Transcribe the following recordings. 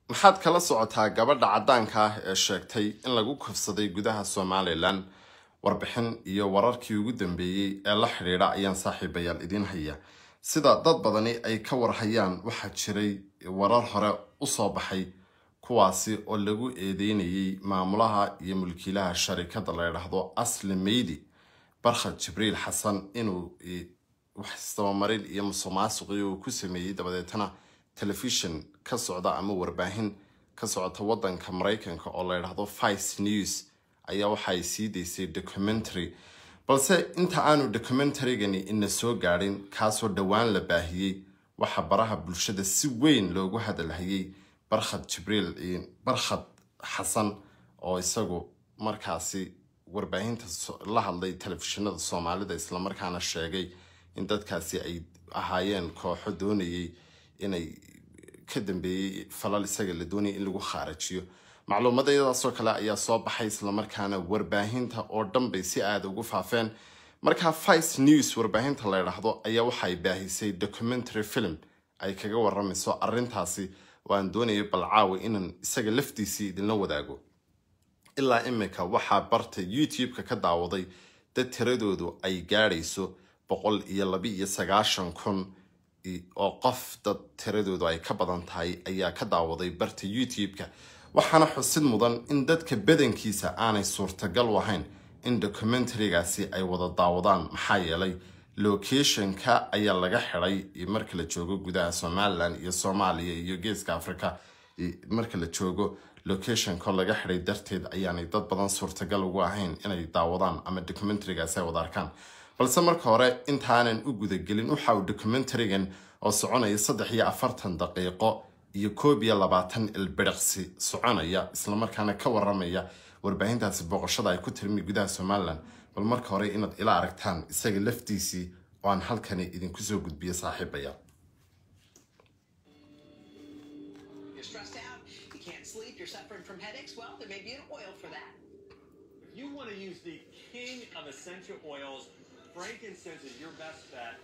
maxaad kala socotaa gabadha caddaanka ah ee sheegtay in lagu kufsaday gudaha somalilan warbixin iyo wararkii ugu dambeeyey ee la xidhiidha ayaan saaxiibayaal idiin haya sida dad badani ay ka warhayaan waxaa jiray warar hore usoo baxay kuwaasi oo lagu eedeynayay maamulaha iyo mulkiilaha sharikada la ydhaahdo asli meydi barkhad jibriil xasan inuu wax isdabamarin iyo musuqmaasuqii uu ku sameeyey dabadeetana telefishon ka socda ama warbaahin ka socota wadanka maraykanka oo la ydhaahdo vice news ayaa waxaay sii daysay documentary balse inta aanu documentarygani ina soo gaadhin kaasoo dhowaan la baahiyey waxaa baraha bulshada si weyn loogu hadalhayay barkhad jibriil barkhad xasan oo isagu markaasi warbaahinta la hadlay telefishinada soomaalida islamarkaana sheegay in dadkaasi ay ahaayeen kooxo doonayay inay ka dambeeyey falal isaga la doonayay in lagu khaarajiyo macluumadayadaasoo kale ayaa soo baxay islamarkaana warbaahinta oo dhan bay si aada ugu faafeen markaa vice news warbaahinta la ydhaahdo ayaa waxaay baahisay documentary film ay kaga waramayso arintaasi oo aan doonayay balcaawi inaan isaga laftiisii idinla wadaago ilaa imika waxaa barta youtube-ka ka daawaday dad tiradoodu ay gaadhayso boqol iyo laba iyo sagaashan kun oo qof dad tiradoodu ay ka badan tahay ayaa ka daawaday barta youtube-ka waxaana xusid mudan in dadka badankiisa aanay suurtagal u ahayn in documentarigaasi ay wada daawadaan maxaa yeelay locationka ayaa laga xiday marka la joogo gudaha somalilan iyo soomaaliya iyo geeska africa marka la joogo locationka laga xiday darteed ayaanay dad badan suurtagal ugu ahayn inay daawadaan ama documentarigaasi ay wada arkaan balse marka hore intaanan u gudagelin waxa uu documentarigan oo soconaya saddex iyo afartan daqiiqo iyo koob iyo labaatan ilbiriqsi soconaya islamarkaana ka waramaya warbaahintaasi booqashada ay ku tirmi gudaha somalilan bal marka hore inaad ila aragtaan isaga laftiisii oo aan halkani idinku soo gudbiyo saaxiibaya Frankincense is your best bet.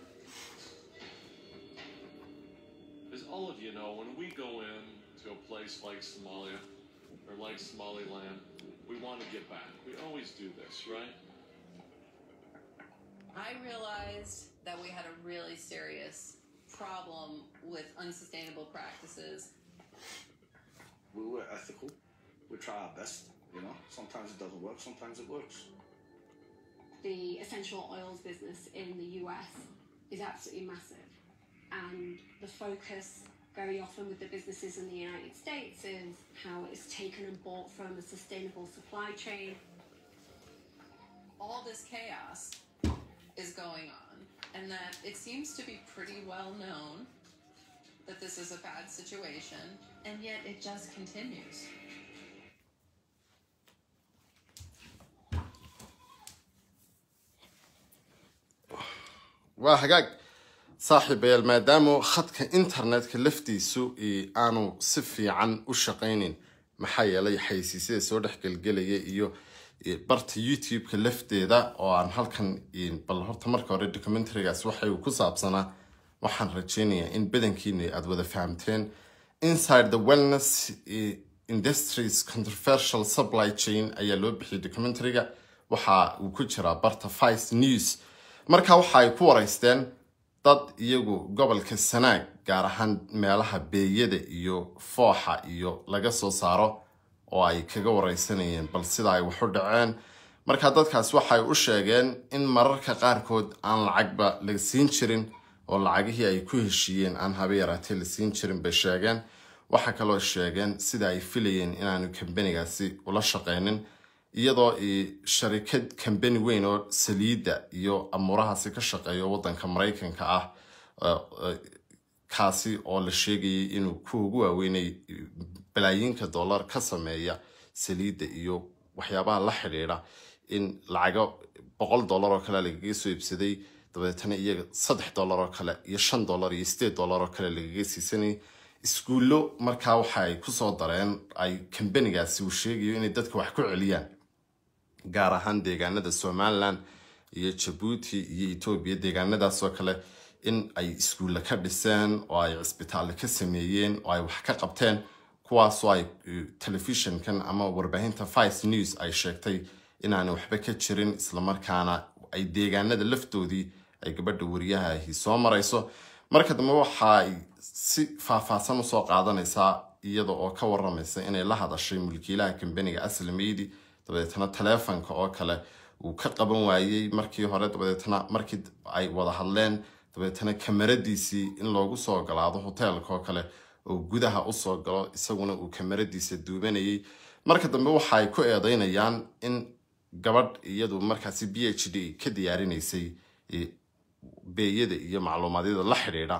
As all of you know, when we go in to a place like Somalia or like Somaliland, we want to get back. We always do this, right? I realized that we had a really serious problem with unsustainable practices. We were ethical. We try our best, you know. Sometimes it doesn't work, sometimes it works. The essential oils business in the US is absolutely massive. And the focus very often with the businesses in the United States is how it's taken and bought from a sustainable supply chain. All this chaos is going on, and that it seems to be pretty well known that this is a bad situation, and yet it just continues. waa hagaag saaxiibayaal maadaama khadka internetka laftiisu aanu si fiican u shaqaynin maxaa yeelay xaysiisyada soo dhex gelgelaya iyo barta youtube-ka lafteeda oo aan halkan bal horta marka hore documentarygaas waxa uu ku saabsanaa waxaan rajeynayaa in badankiina aada wada fahamteen inside the wellness industries controversial supply chain ayaa loo bixiyay documentaryga waxa uu ku jiraa barta vice news marka waxa ay ku waraysteen dad iyagu gobolka sanaag gaar ahaan meelaha beeyada iyo fooxa iyo laga soo saaro oo ay kaga wareysanayeen bal sida ay wax u dhaceen marka dadkaas waxay u sheegeen in mararka qaarkood aan lacagba la siin jirin oo lacagihii ay ku heshiiyeen aan haba yaraatee la siin jirin bay sheegeen waxaa kaloo sheegeen sida ay filayeen inaanu kambanigaasi ula shaqeynin iyadoo sharikad kambani weyn oo saliidda iyo amuurahaasi ka shaqeeyo wadanka maraykanka ah kaasi oo la sheegayay inuu ku ugu waaweynay balaayiinka dollar ka sameeya saliidda iyo waxyaabaha la xidhiidha in lacago boqol dollar oo kale lagaga soo iibsaday dabeetana iyaga saddex dollar oo kale iyo shan dollar iyo sideed dollar oo kale lagaga siisanay iskuullo markaa waxa ay kusoo dareen ay kambanigaasi uu sheegayo inay dadka wax ku celiyaan gaar ahaan deegaanada somalilan iyo jabuuti iyo etoobiya deegaanadaasoo kale in ay iskuulle ka dhiseen oo ay cisbitaalle ka sameeyeen oo ay wax ka qabteen kuwaasoo ay telefishinkan ama warbaahinta vice news ay sheegtay inaanay waxba ka jirin islamarkaana ay deegaanada laftoodii ay gabadha wariyahahi soo marayso marka dambe waxa ay si faahfaahsan usoo qaadanaysaa iyada oo ka waramaysa inay la hadashay mulkiilaha kambaniga aslameydi dabadeetna taleefonka oo kale uu ka qaban waayey markii hore dabadeetna markii ay wada hadleen dabeetna kamaradiisii in loogu soo ogolaado hoteelka oo kale oo gudaha usoo galo isaguna uu kamaradiisa duubanayay marka dambe waxa ay ku eedeynayaan in gabadh iyadu markaasi b h d ka diyaarinaysay beeyada iyo macluumaadyada la xidhiidha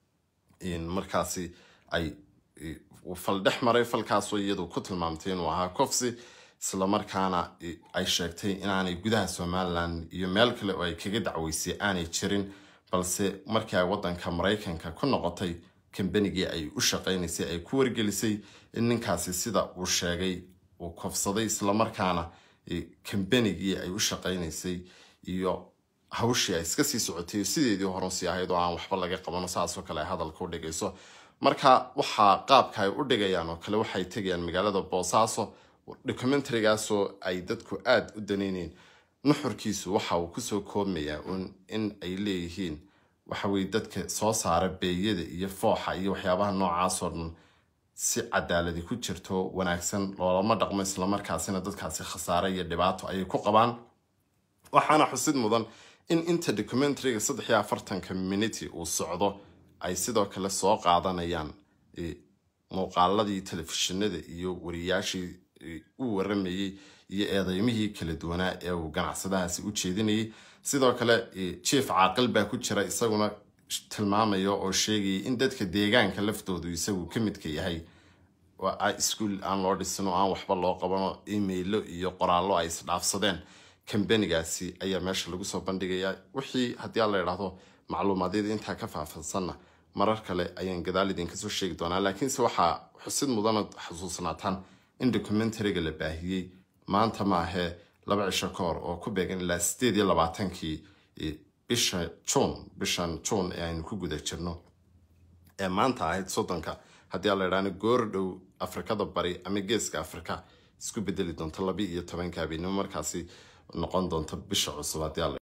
markaasi ay fal dhex maray falkaasoo iyadu ku tilmaamtay inuu ahaa cofsi islamarkaana ay sheegtay inaanay gudaha somalilan iyo meel kale oo ay kaga dacweysay aanay jirin balse markii ay wadanka maraykanka ku noqotay kambanigii ay u shaqaynaysay ay ku wargelisay in ninkaasi sida uu sheegay uu kofsaday islamarkaana kambanigii ay u shaqaynaysay iyo hawshii ay iska sii socotay sideedii horensii ahayd oo aan waxba laga qabano saasoo kale ay hadalka u dhigayso marka waxaa qaabka ay u dhigayaan oo kale waxay tegayaan magaalada boosaaso documentarigaasoo ay dadku aada u daneyneen nuxurkiisu waxa uu kusoo koobmayaa un in ay leeyihiin waxaweye dadka soo saara beeyada iyo fooxa iyo waxyaabaha noocaasoo dhan si cadaaladi ku jirto wanaagsan loolama dhaqmo islamarkaasina dadkaasi khasaare iyo dhibaato ayay ku qabaan waxaana xusid mudan in inta documentariga saddex iyo afartanka miniti uu socdo ay sidoo kale soo qaadanayaan muuqaaladii telefishinada iyo wariyaashii u waramayey iyo eedeymihii kala duwanaa ee uu ganacsadahaasi u jeedinayay sidoo kale jief caaqil baa ku jira isaguna tilmaamaya oo sheegayay in dadka deegaanka laftoodu isagu ka midka yahay iskuol aan loo dhisin oo aan waxba loo qabano emailo iyo qoraallo ay isdhaafsadeen kambanigaasi ayaa meesha lagu soo bandhigayaa wixii haddii aan la idhaahdo macluumaadyada intaa ka faahfaahsanna marar kale ayaan gadaal idinka soo sheegi doonaa laakiinse waxaa xusid mudana xusuusnaataan in documentariga la baahiyey maanta maahee laba cisho ka hor oo ku beegan ilaa sideed iyo labaatankii bisha juun bishan juun ee aynu ku guda jirno ee maanta ahayd soddonka haddii aan la idhaahno goor dhow afrikada bari ama geeska afrika isku bedeli doonto laba iyo tobanka habeenimo markaasi noqon doonto bisha cusub haddii aan la